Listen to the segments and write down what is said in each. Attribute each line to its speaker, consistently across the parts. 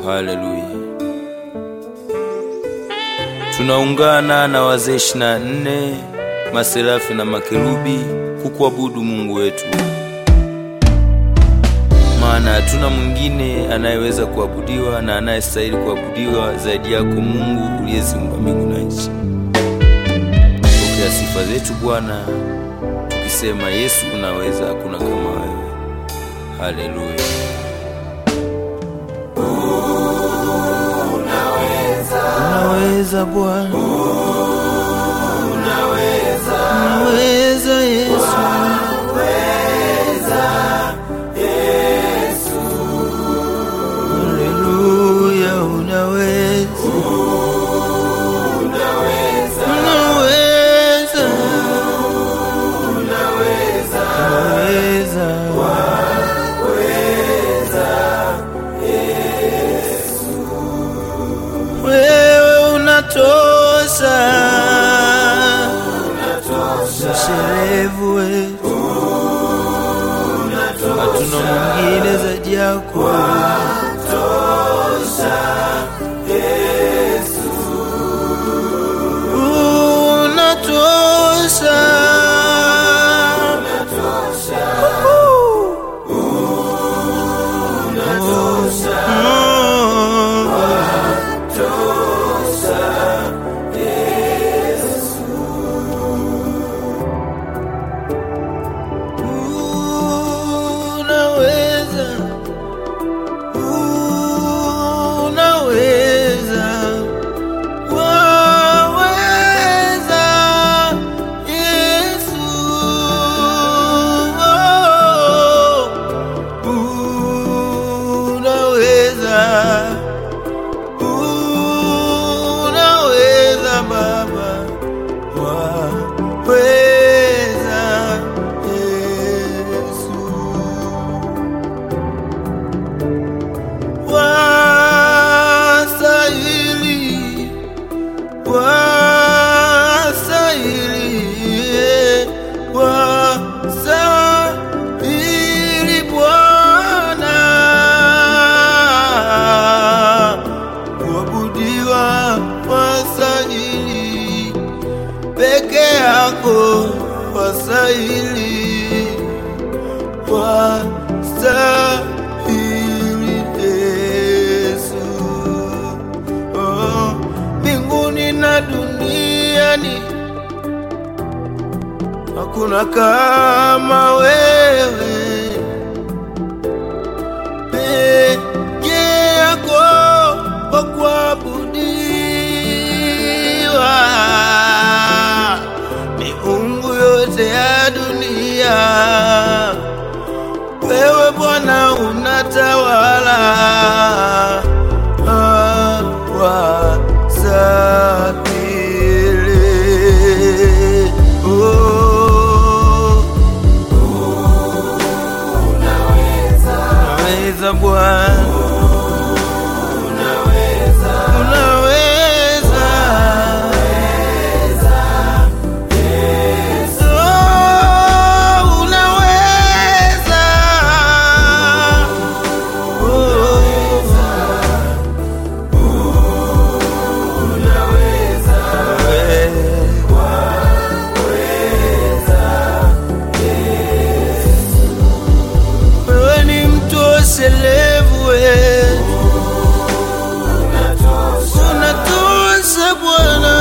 Speaker 1: Haleluya. Tunaungana na wazee ishirini na nne maserafi na makerubi kukuabudu Mungu wetu, maana hatuna mwingine anayeweza kuabudiwa na anayestahili kuabudiwa zaidi yako Mungu uliyeziumba mbingu na nchi. Pokea sifa zetu Bwana, tukisema Yesu unaweza, hakuna kama wewe. Haleluya. Unaweza Bwana, unaweza Yesu, haleluya, unaweza, unaweza, unaweza, wewe unatosha, msherevu wetu, hatuna mwingine zaidi yako. Unatosha, Oh. Unaweza, unaweza, waweza, Yesu. Unaweza, unaweza Baba waweza Yesu, wastahili, wastahili, wastahili Bwana kuabudiwa, wastahili peke yako wastahili, wastahili Yesu. Oh, mbinguni na duniani hakuna kama wewe peke yako wa kuabudiwa. Miungu yote ya dunia, wewe Bwana unatawala. Ah, wastahili. Oh. Unaweza Bwana, unaweza, Oh, unaweza, wewe ni mtoselevu wetu, unatosha Bwana,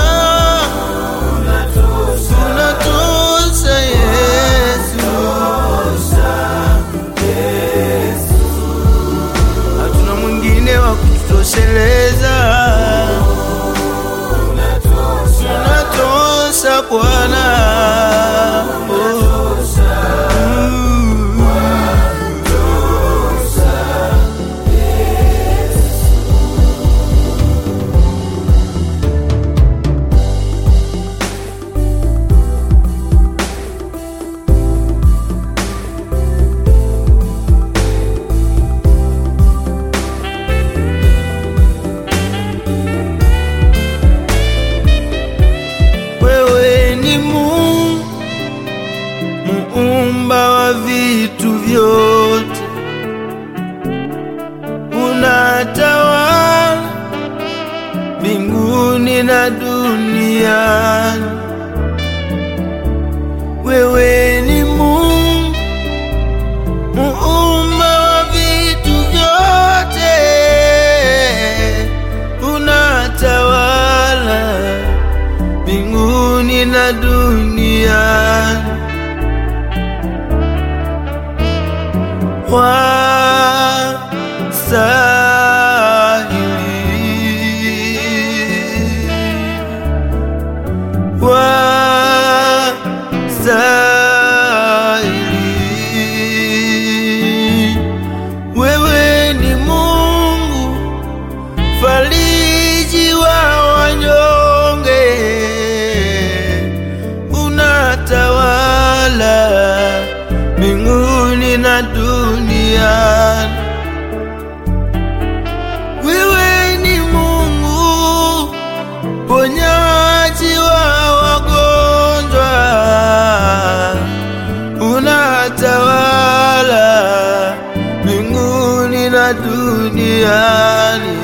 Speaker 1: unatosha Yesu, hatuna mwingine wa kututosheleza, unatosha Bwana. Oh. Mm. Wewe ni Mungu muumba wa vitu vyote, unatawala na duniani. Wewe ni Mungu muumba wa vitu vyote, unatawala mbinguni na duniani. Wastahili, wastahili. Wewe ni Mungu fariji wa wanyonge, unatawala mbinguni na duniani. Wewe ni Mungu ponyaji wa wagonjwa, unatawala mbinguni na duniani.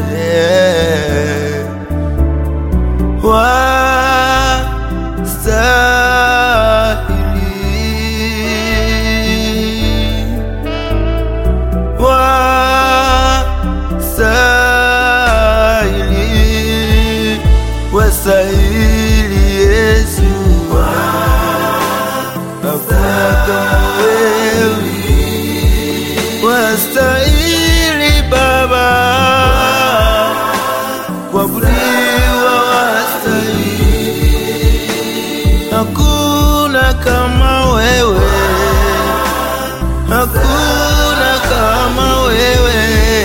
Speaker 1: Wastahili, wastahili, wastahili Yesu, hakuna kama wewe, wastahili Baba, kuabudiwa wastahili, hakuna kama wewe hakuna kama wewe,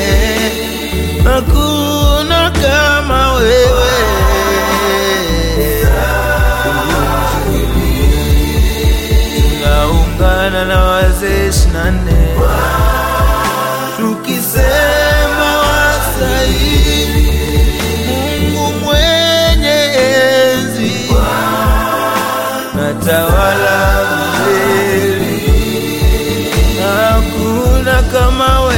Speaker 1: hakuna kama wewe. Tunaungana na wazee ishirini na nne tukisema wastahili, Mungu mwenye enzi, natawala milele hakuna kama